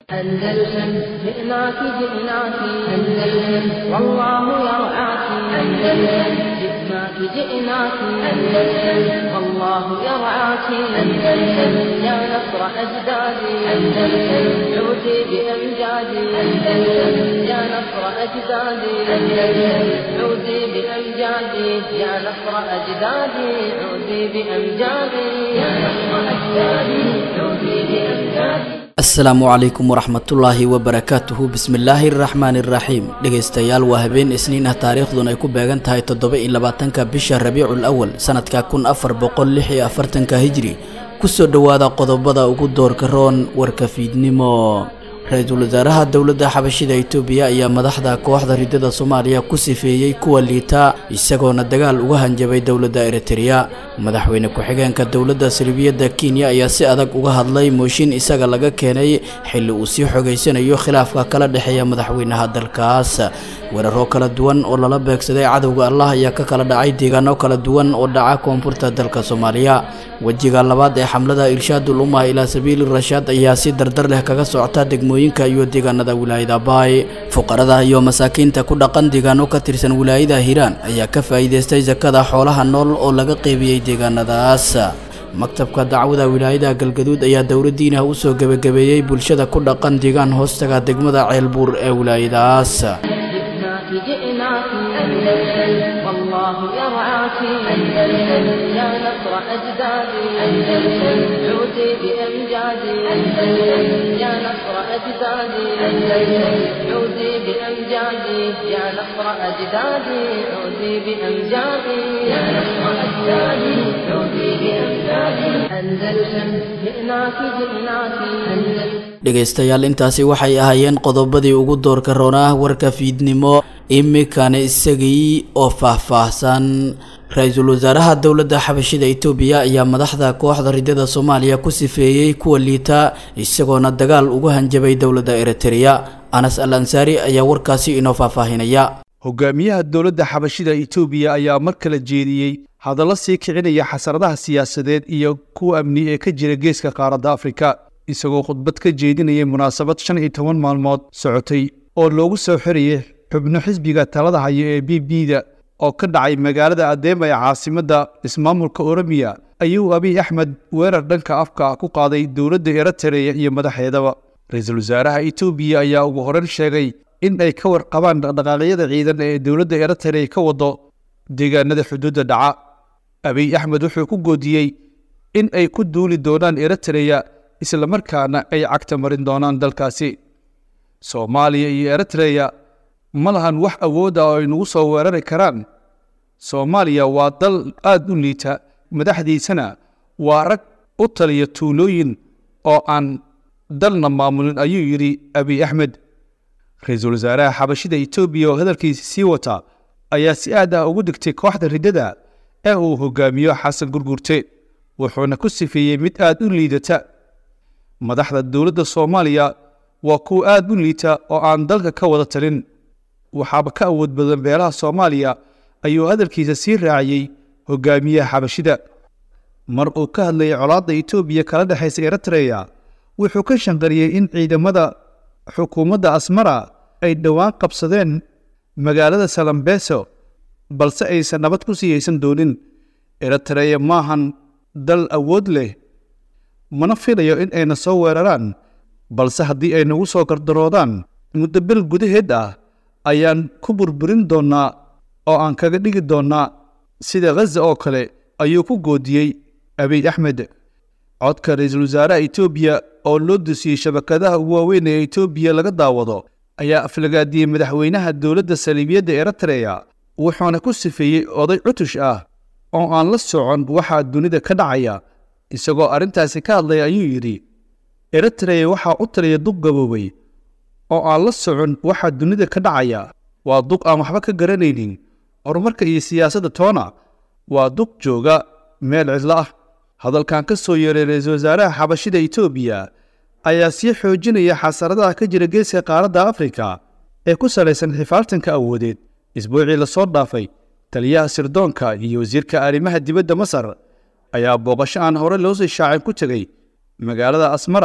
أندلسن جئناك جئناك أندلسن والله يرعاك أندلسن جئناك جئناك أندلسن والله يرعاك أندلسن يا نصر أجدادي أندلسن عودي بأمجادي أندلسن يا نصر أجدادي أندلسن عودي بأمجادي يا نصر أجدادي عودي بأمجادي يا نصر أجدادي عودي بأمجادي asalaamu calaykum waraxmatullaahi wabarakaatuhu bismillaahi araxmaani iraxiim dhegaystayaal waa habeen isniin ah taariikhdun ay ku beegan tahay toddoba iyo labaatanka bisha rabiicul awal sanadka kun afar boqol lix iyo afartanka hijri kusoo dhowaada qodobada ugu doorka roon warka fiidnimo ra-iisul wasaaraha dowladda xabashida itoobiya ayaa madaxda kooxda ridada soomaaliya ku sifeeyey kuwa liita isagoona dagaal uga hanjabay dowladda eritereya madaxweyne ku-xigeenka dowladda salibiyadda kenya ayaa si adag uga hadlay mooshin isaga laga keenay xilli uu sii xogaysanayo khilaafka kala dhexeeya madaxweynaha dalkaas weeraro kala duwan oo lala beegsaday cadowga allah ayaa ka kala dhacay deegaano kala duwan oo dhaca koonfurta dalka soomaaliya wejiga labaad ee xamlada irshaadul ummah ilaa sabiili rashaad ayaa si dardar leh kaga socota degmooyinka iyo deegaanada wilaayada baay fuqarada iyo masaakiinta ku dhaqan deegaano ka tirsan wilaayada hiiraan ayaa ka faa'iidaystay sakada xoolaha nool oo laga qeybiyey deegaanadaas maktabka dacwada wilaayada galgaduud ayaa dowladdiina u soo gebagabeeyey bulshada ku dhaqan deegaan hoostaga degmada ceelbuur ee wilaayadaas جئناك جئناك أندلسن والله يرعاك أندلسن يا نصر أجدادي أندلسن عودي بأمجادي أندلسن يا نصر أجدادي أندلسن عودي بأمجادي يا نصر أجدادي عودي بأمجادي يا نصر أجدادي عودي بأمجادي أندلسن جئناك جئناك أندلسن dhegaystayaal intaasi waxay ahaayeen qodobadii ugu doorka roonah warka fiidnimo imikana isagii oo faahfaahsan ra-iisul wasaaraha dowladda xabashida itoobiya ayaa madaxda kooxda ridada soomaaliya ku sifeeyey kuwa liita isagoona dagaal uga hanjabay dowladda eritereya anas al ansaari ayaa warkaasi inoo faahfaahinaya hogaamiyaha dowladda xabashida itoobiya ayaa mar kale jeediyey hadallo sii kicinaya xasaradaha siyaasadeed iyo kuwa amni ee ka jira geeska qaaradda afrika isagoo khudbad ka jeedinayay munaasabad shan iyo toban maalmood socotay oo loogu soo xirayay xubno xisbiga talada haya ee b b da oo ka dhacay magaalada adeema ee caasimadda ismaamulka oromiya ayuu abiy axmed weerar dhanka afka ku qaaday dowladda eritereya iyo madaxeedaba ra-iisul wasaaraha itoobiya ayaa ugu horeyn sheegay in ay ka warqabaan dhaqdhaqaaqyada ciidan ee dowladda eritereya ka wado deegaanada xuduudda dhaca abiy axmed wuxuu ku goodiyey in ay ku duuli doonaan eritereya islamarkaana ay cagta marin doonaan dalkaasi soomaaliya iyo eritreya ma lahan wax awoodda oo ay nagu soo weerari karaan soomaaliya waa dal aad u liita madaxdiisana waa rag u taliya tuulooyin oo aan dalna maamulin ayuu yidhi abiy axmed ra-iisul wasaaraha xabashida etoobiya oo hadalkiisi sii wata ayaa si aad ah ugu dhigtay kooxda riddada ee uu hogaamiyo xasan gurgurte wuxuuna ku sifeeyey mid aad u liidata madaxda dowladda soomaaliya waa kuwa aad u liita oo aan dalka ka wada talin waxaaba ka awood badan beelaha soomaaliya ayuu hadalkiisa sii raaciyey hogaamiyaha xabashida mar uu ka hadlayay colaadda etoobiya kala dhexaysa eritreya wuxuu ka shanqariyey in ciidamada xukuumadda asmara ay dhowaan qabsadeen magaalada salambeso balse aysan nabad ku sii haysan doonin eritreya maahan dal awood leh mana filayo in ayna soo weeraraan balse haddii ay nagu soo gardaroodaan muddo bil gudaheed ah ayaan ku burburin doonnaa oo aan kaga dhigi doonnaa sida khaza oo kale ayuu ku goodiyey abiy axmed codka ra-iisul wasaaraha etoobiya oo loo dusiyey shabakadaha ugu waaweyn ee etoobiya laga daawado ayaa aflagaadiyey madaxweynaha dowladda saliibiyadda eritreya wuxuuna ku sifeeyey oday cutush ah oo aan la socon waxaa dunida ka dhacaya isagoo arrintaasi ka hadlaya ayuu yidhi eritreya waxaa u taliya duq gaboobay oo aan la socon waxaa dunida ka dhacaya waa duq aan waxba ka garanaynin horumarka iyo siyaasadda toona waa duq jooga meel cidlo ah hadalkan ka soo yeeray ra-iisul wasaaraha xabashida etoobiya ayaa sii xoojinaya xasaradaha ka jira geeska qaaradda afrika ee ku salaysan xifaaltanka awoodeed isbuucii lasoo dhaafay taliyaha sirdoonka iyo wasiirka arrimaha dibadda masar ayaa booqasho aan hore loo sii shaacin ku tegey magaalada asmara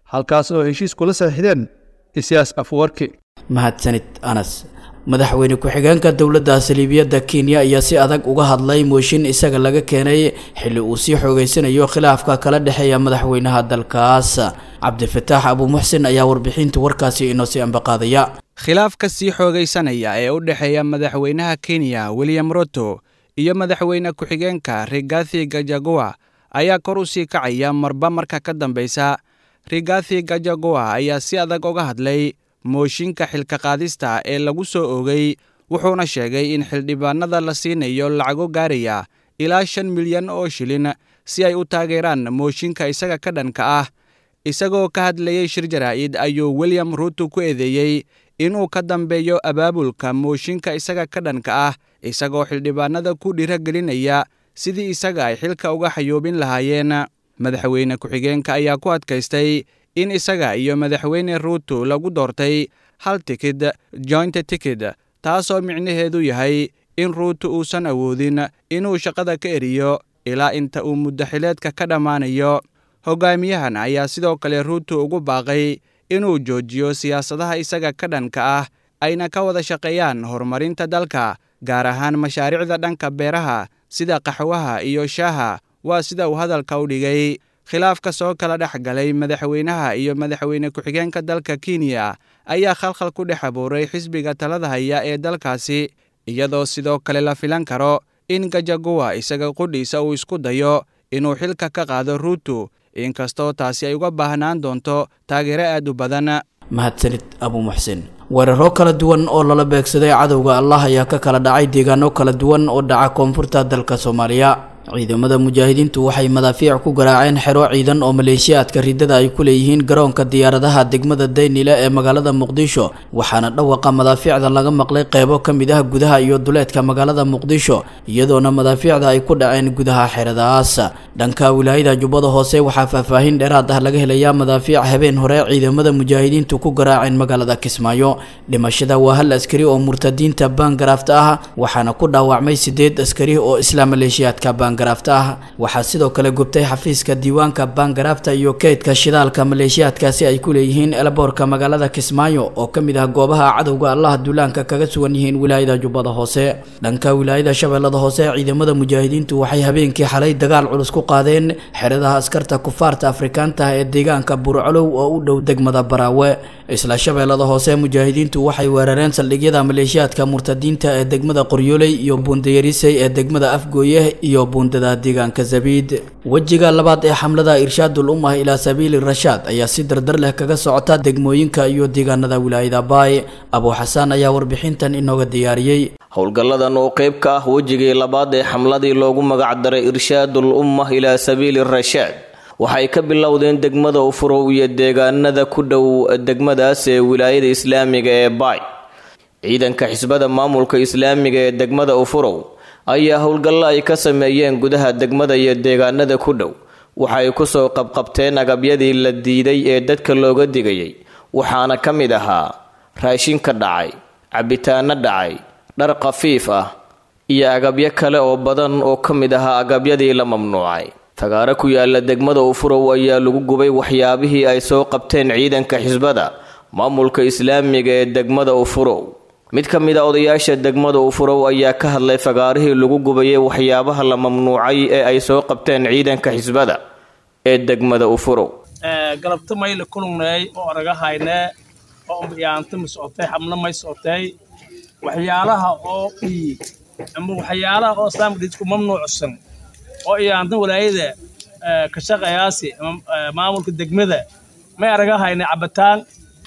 halkaas oo heshiis kula saxiixdeen isiyaas afwarki mahadsanid anas madaxweyne ku-xigeenka dowladda saliibiyadda kenya ayaa si adag uga hadlay mooshin isaga laga keenay xilli uu sii xoogeysanayo khilaafka kala dhexeeya madaxweynaha dalkaas cabdifataax abuumuxsin ayaa warbixinta warkaasi inoo sii ambaqaadaya khilaafka sii xoogaysanaya ee u dhexeeya madaxweynaha kenya william ruto iyo madaxweyne ku-xigeenka rigathi gajagoa ayaa kor u sii kacaya marba marka ka dambeysa rigathi gajagoa ayaa si adag uga hadlay mooshinka xilka qaadista ee lagu soo oogay wuxuuna sheegay in xildhibaanada la siinayo lacago gaaraya ilaa shan milyan oo shilin si ay u taageeraan mooshinka isaga ka dhanka ah isagoo ka hadlayey shir jaraa'id ayuu william ruto ku eedeeyey inuu ka dambeeyo abaabulka mooshinka isaga ka dhanka ah isagoo xildhibaanada ku dhiiragelinaya sidii isaga ay xilka uga xayoobin lahaayeen madaxweyne ku-xigeenka ayaa ku adkaystay in isaga iyo madaxweyne ruto lagu doortay hal tikid joint tikid taasoo micnaheedu yahay in ruuto uusan awoodin inuu shaqada ka eriyo ilaa inta uu muddaxileedka ka dhammaanayo hogaamiyahan ayaa sidoo kale ruuto ugu baaqay inuu joojiyo siyaasadaha isaga ka dhanka ah ayna ka wada shaqeeyaan horumarinta dalka gaar ahaan mashaariicda dhanka beeraha sida qaxwaha iyo shaaha waa sida uu hadalka u dhigay khilaafka soo kala dhex galay madaxweynaha iyo madaxweyne ku-xigeenka dalka kenya ayaa khalkhal ku dhex abuuray xisbiga talada haya ee dalkaasi iyadoo sidoo kale la filan karo in gajagowa isaga qudhiisa uu isku dayo inuu xilka ka qaado ruuto inkastoo taasi ay uga baahnaan doonto taageero aad u badan mahadsanid abu muxsin weeraro kala duwan oo lala beegsaday cadowga allah ayaa ka kala dhacay deegaano kala duwan oo dhaca koonfurta dalka soomaaliya ciidamada mujaahidiintu waxay madaafiic ku garaaceen xero ciidan oo maleeshiyaadka ridada ay ku leeyihiin garoonka diyaaradaha degmada daynile ee magaalada muqdisho waxaana dhawaqa madaafiicda laga maqlay qeybo ka mid ah gudaha iyo duleedka magaalada muqdisho iyadoona madaafiicda ay ku dhaceen gudaha xeradaas dhanka wilaayada jubbada hoose waxaa faahfaahin dheeraad ah laga helayaa madaafiic habeen hore ciidamada mujaahidiintu ku garaaceen magaalada kismaayo dhimashada waa hal askari oo murtadiinta baangaraafta ah waxaana ku dhaawacmay sideed askari oo isla maleeshiyaadka baan waxaa sidoo kale gubtay xafiiska diiwaanka baangaraafta iyo keydka shidaalka maleeshiyaadkaasi ay ku leeyihiin elboorka magaalada kismaayo oo ka mid ah goobaha cadowga allah duulaanka kaga sugan yihiin wilaayada jubbada hoose dhanka wilaayada shabeellada hoose ciidamada mujaahidiintu waxay habeenkii xalay dagaal culus ku qaadeen xeradaha askarta kufaarta afrikaanta ee deegaanka burcolow oo u dhow degmada baraawe isla shabeellada hoose mujaahidiintu waxay weerareen saldhigyada maleeshiyaadka murtadiinta ee degmada qoryooley iyo buundayarisey ee degmada afgooye iyo deegaanka zabiid wejiga labaad ee xamlada irshaadul ummah ilaa sabiili rashaad ayaa si dardar leh kaga socota degmooyinka iyo deegaanada wilaayada baay abuu xasaan ayaa warbixintan inooga diyaariyey howlgalladan oo qayb ka ah wejigii labaad ee xamladii loogu magacdaray irshaadul ummah ilaa sabiili rashaad waxay ka bilowdeen degmada ufurow iyo deegaanada ku dhow degmadaas ee wilaayada islaamiga ee baay ciidanka xisbada maamulka islaamiga ee degmada ufurow ayaa howlgallo ay ka sameeyeen gudaha degmada iyo deegaanada ku dhow waxay kusoo qabqabteen agabyadii la diiday ee dadka looga digayay waxaana ka mid ahaa raashinka dhacay cabitaano dhacay dhar khafiif ah iyo agabyo kale oo badan oo ka mid ahaa agabyadii la mamnuucay fagaaro ku yaala degmada ufurow ayaa lagu gubay waxyaabihii ay soo qabteen ciidanka xisbada maamulka islaamiga ee degmada ufurow mid ka mid a odayaasha degmada ufurow ayaa ka hadlay fagaarihii lagu gubayay waxyaabaha la mamnuucay ee ay soo qabteen ciidanka xisbada ee degmada ufurow galabta mayle kulungnay oo araga haynee oo yaanta ma socotay xabna may socotay waxyaalaha oo ii ama waxyaalaha oo islaamka dhidku mamnuucsan oo iyaanta walaayada ka shaqayaasi ama maamulka degmada may araga haynay cabitaan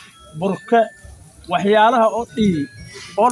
burka waxyaalaha oo ii oo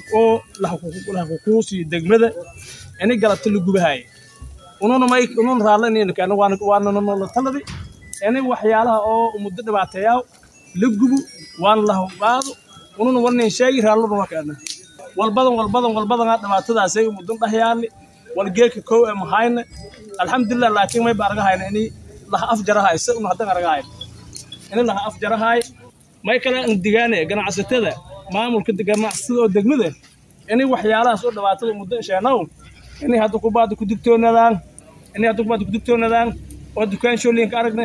lahakukuusiyo degmada ini galabta la gubahaaya ununa may ununa raallankan waananala taladi ini waxyaalaha oo muddo dhibaateeyaa la gubo waana lahubaado ununa warnin sheegi raalladu wakana walbadan walbadan walbadan dhibaatadaasay muddan dhahyaali wal geelka kow ee mahayna alxamdulilah laakiin mayba argahayna ini laha afjarahay se una haddan argahayna ini laha afjarahay may kale aan digaane ganacsatada maamulka ganacsatada oo degmada inay waxyaalahaas oo dhibaatada muddo sheenow inay hadda kubaada ku digtoonaadaan inay hadda kubaada ku digtoonaadaan oo dukaan shoolinka aragne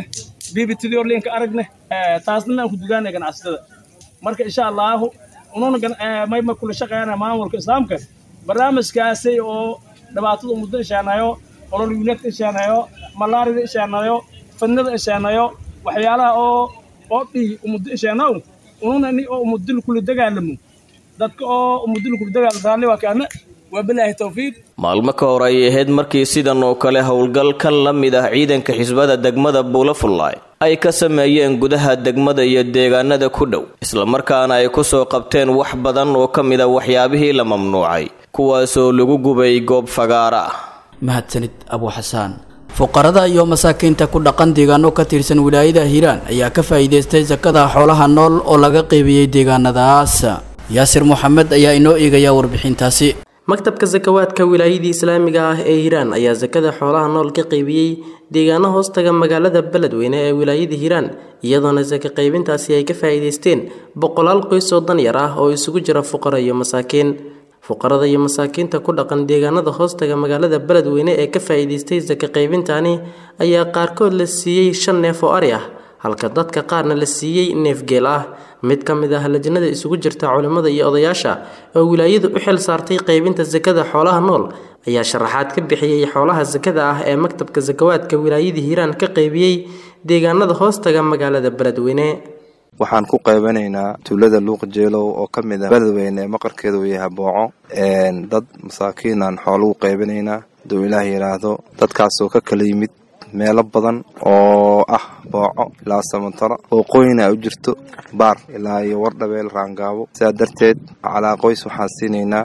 bbtd orlinka aragne taasna aan ku dugaanay ganacsatada marka insha allahu ununa mayma kula shaqeeyana maamulka islaamka barnaamijkaasi oo dhibaatada muddo isheenayo olol yuunadka isheenayo malaarida isheenayo fadnada isheenayo waxyaalaha oo oo dhii umuddo isheenaw ununa ni oo umudil kula dagaalamo dadka oo umudil kula dagaalamo raalli waa kaana waa bilaahi tawfiiq maalmo ka hor ayay ahayd markii sidan oo kale howlgal ka la mid ah ciidanka xisbada degmada buulafullaay ay ka sameeyeen gudaha degmada iyo deegaanada ku dhow islamarkaana ay ku soo qabteen wax badan oo ka mid a waxyaabihii la mamnuucay kuwaasoo lagu gubay goob fagaara ah mahadsanid abuu xasaan fuqarada iyo masaakiinta ku dhaqan deegaano ka tirsan wilaayada hiiraan ayaa ka faa'iidaystay sakada xoolaha nool oo laga qeybiyey deegaanadaas yaasir moxamed ayaa inoo eegaya warbixintaasi maktabka sakawaadka wilaayadii islaamiga ah ee hiiraan ayaa sakada xoolaha nool ka qeybiyey deegaano hoostaga magaalada beledweyne ee wilaayada hiiraan iyadoona saka qaybintaasi ay ka faa'iidaysteen boqolaal qoys oo danyar ah oo isugu jira fuqaro iyo masaakiin fuqarada iyo masaakiinta ku dhaqan deegaanada hoostaga magaalada beledweyne ee ka faa'iidaystay saka qaybintani ayaa qaarkood la siiyey shan neef oo ari ah halka dadka qaarna la siiyey neef geel ah mid ka mid ah lajnada isugu jirta culimmada iyo odayaasha oo wilaayadu u xil saartay qaybinta sakada xoolaha nool ayaa sharaxaad ka bixiyey xoolaha sakada ah ee maktabka sakawaadka wilaayada hiiraan ka qaybiyey deegaanada hoostaga magaalada beledweyne waxaan ku qaybanaynaa tuulada luuq jeelow oo ka mid ah beledweyne ee maqarkeeda uu yahay booco dad masaakiinaan xoolugu qaybanaynaa haduu ilaah yidhaahdo dadkaasoo ka kala yimid meelo badan oo ah booco ilaa samantaro booqooyina u jirto baar ilaa iyo wardhabeel raangaabo sidaa darteed calaa qoys waxaan siinaynaa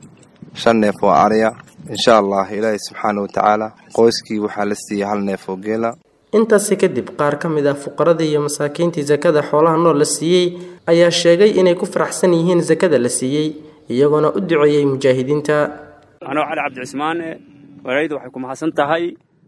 shan neef oo ariya insha allah ilaahay subxaana wa tacaala qoyskii waxaa la siiyey hal neef oo geela intaasi kadib qaar ka mid ah fuqaradii iyo masaakiintii sakada xoolaha nool la siiyey ayaa sheegay inay ku faraxsan yihiin sakada la siiyey iyagoona u duceeyey mujaahidiinta anoo cali cabdicismaan walayda waxay ku mahadsan tahay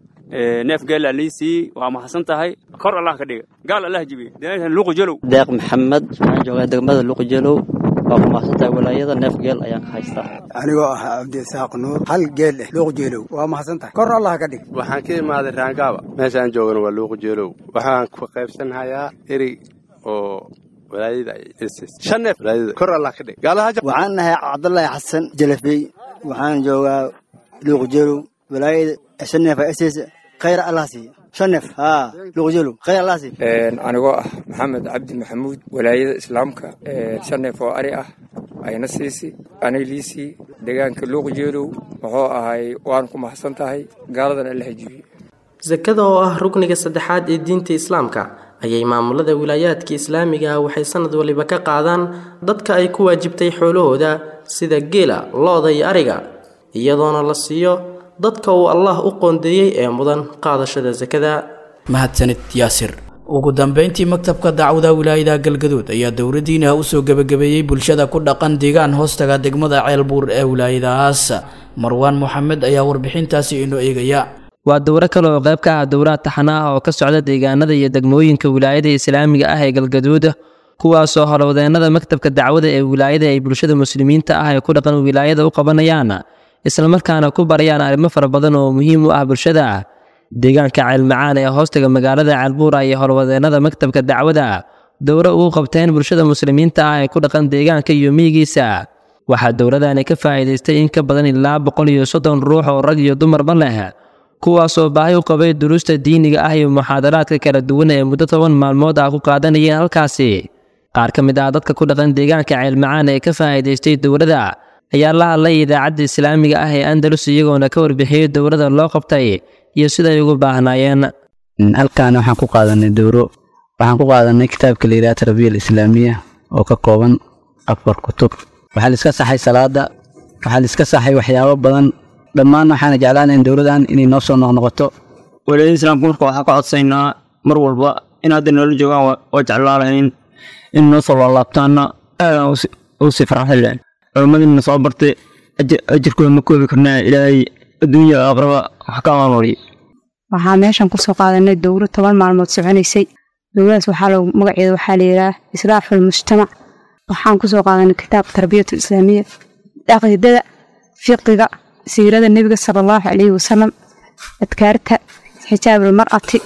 neef geela liisii waa mahadsan tahay kor allah ka dhiga gaal allah jibiye luqu jalow deeq maxamed waxaan joogaa degmada luqu jalow waa ku mahadsantahay walaayada neef geel ayaan ka haystaa anigoo ah cabdisaaq nuur hal geel leh luuq jeelow waa mahadsan tahay kor allah ka dhig waxaan ka imaaday raangaaba meeshaan joogana waa luuq jeelow waxaan ku qaybsanhayaa eri oo walaayada shan neef walaayada kor allah ka dhig waxaan nahay cabdullaahi xasan jalafey waxaan joogaa luuq jeelow walaayada shan neef ss khayr allah siiya shan neef haa luuq jeelow khayr allah siiya anigoo ah maxamed cabdi maxamuud walaayada islaamka shan neef oo ari ah ayna siisi anay liisii deegaanka luuq jeelow wuxuu ahay waan ku mahadsan tahay gaaladan alla hajibiye sakada oo ah rukniga saddexaad ee diinta islaamka ayay maamulada wilaayaadka islaamiga ah waxay sanad waliba ka qaadaan dadka ay ku waajibtay xoolahooda sida geela lo-da iyo ariga iyadoona la siiyo dadka uu allah u qoondeeyey ee mudan qaadashada sakada mahadsanid yaasir ugu dambeyntii maktabka dacwada wilaayada galgaduud ayaa dowladdiina usoo gebagabeeyey bulshada ku dhaqan deegaan hoostaga degmada ceelbuur ee wilaayadahaas marwaan moxamed ayaa warbixintaasi inoo eegaya waa dowro kale oo qayb ka ah dowlaha taxana ah oo ka socda deegaanada iyo degmooyinka wilaayada islaamiga ah ee galgaduud kuwaasoo howlwadeennada maktabka dacwada ee wilaayada ay bulshada muslimiinta ah ee ku dhaqan wilaayada u qabanayaan islamarkaana ku barayaan arrimo fara badan oo muhiim u ah bulshada deegaanka ceelmacaan ee hoostaga magaalada ceelbuura iyo howlwadeennada maktabka dacwada dowro ugu qabteen bulshada muslimiinta ah ee ku dhaqan deegaanka iyo miyigiisa waxaa dowladani ka faa'iidaystay in ka badan ilaa boqol iyo soddon ruux oo rag iyo dumarba leh kuwaasoo baahi u qabay duruusta diiniga ah iyo muxaadaraadka kala duwan ee muddo toban maalmood ah ku qaadanayeen halkaasi qaar ka mid ah dadka ku dhaqan deegaanka ceelmacaan ee ka faa'iidaystay dowladda ayaa la hadlay idaacadda islaamiga ah ee andalus iyagoona ka warbixiyey dowladda loo qabtay iyo siday ugu baahnaayeen halkan waxaan ku qaadanay dowro waxaan ku qaadanay kitaabka la yidhaha tarbiya alislaamiya oo ka kooban afar kutub waxaa laiska saxay salaada waxaa laiska saxay waxyaabo badan dhammaan waxaana jeclaanayn dowladan inay noo soo noqnoqoto walaayada islaamka marka waxaan ka codsaynaa mar walba in hadda noola joogaan waa jeclaalayn in noo soo laalaabtaana aadaan u sii farxaleen culimmadina soo bartay ajirkooda ma koobi karnaa ilaahay adduunya aqraba wax ka amalmariyo waxaa meeshan kusoo qaadanay dowro toban maalmood soconaysay dowladaas waxaa lagu magaceeda waxaa layidhaah islaaxul mujtamac waxaan kusoo qaadanay kitaabka tarbiyatu islaamiya caqiidada fiqiga siirada nebiga sala allahu calayhi wasalam adkaarta xijaabul mar'ati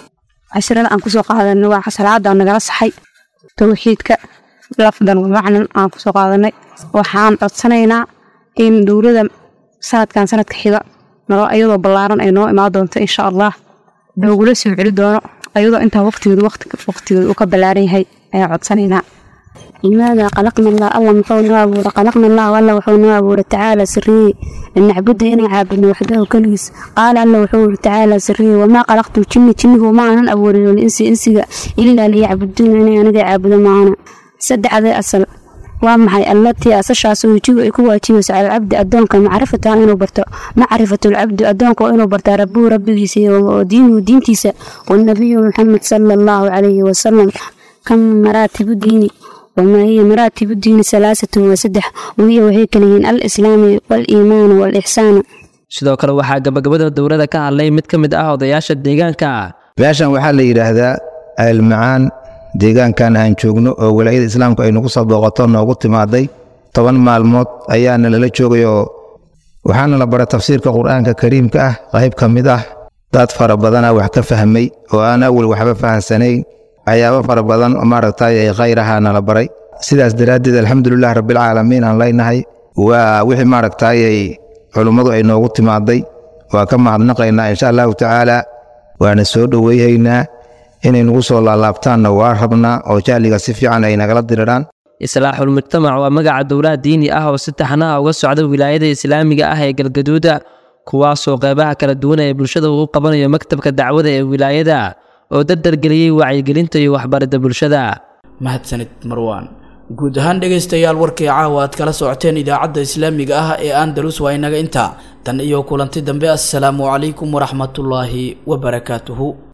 casharada aan kusoo qaadanay waa salaada nagala saxay towxiidka lafdan wamacnan aan kusoo qaadanay waxaan codsanaynaa in dowlada sanadkan sanadka xiga nalo iyadoo ballaaran ay noo imaan doonto insha allah loogula soo celi doono ayadoo intaa waqtigeedu waqtigeedu uu ka ballaaran yahay ayaan codsanaynaa لماذا خلقنا الله الله محونا أبورا خلقنا الله والله وحونا أبورا تعالى سري أن نعبد إنا عابدنا وحده كليس قال الله وحونا تعالى سري وما خلقت الجن جن وما أنا أبورا والإنس إنسي إلا ليعبدون أنا أنا عابد معنا سد هذا أصل ومحي التي أسشاس ويجيب يكون واجبس على العبد أدونك معرفة إنه برتا معرفة العبد أدونك إنه برتا ربه ربه ودينه دينتيسا والنبي محمد صلى الله عليه وسلم كم مراتب ديني وما هي مراتب الدين ثلاثة وسدح وهي وهي كلمين الإسلام والإيمان والإحسان sidoo kale waxaa gabagabada dowladda ka hadlay mid ka mid ah odayaasha deegaanka beeshan waxaa la yidhaahdaa almacaan deegaankan aan joogno oo walaayada islaamku ay nagu soo booqato noogu timaaday toban maalmood ayaana lala joogay oo waxaana la baray tafsiirka qur-aanka kariimka ah qayb ka mid ah dad fara badana wax ka fahmay oo aan awal waxba fahansanayn waxyaabo fara badan oo maaragtay ay khayrahaana la baray sidaas daraaddeed alxamdulilah rabbilcaalamiin aan leynahay waa wixii maaragtay ay culummadu ay noogu timaaday waa ka mahadnaqaynaa insha allahu tacaala waana soo dhoweyhaynaa inay nagu soo laalaabtaanna waa rabnaa oo jahliga si fiican ay nagala diriraan islaaxul mujtamac waa magaca dowlaha diini ah oo si taxnaha uga socda wilaayada islaamiga ah ee galgaduuda kuwaasoo qeybaha kala duwan ee bulshada uu qabanayo maktabka dacwada ee wilaayada oo dardargeliyey wacyigelinta iyo waxbaridda bulshada mahadsanid marwaan guud ahaan dhegaystayaal warkii caawa aad kala socoteen idaacadda islaamiga ah ee andalus waa inaga intaa tan iyo kulanti dambe assalaamu calaykum waraxmatullaahi wabarakaatuhu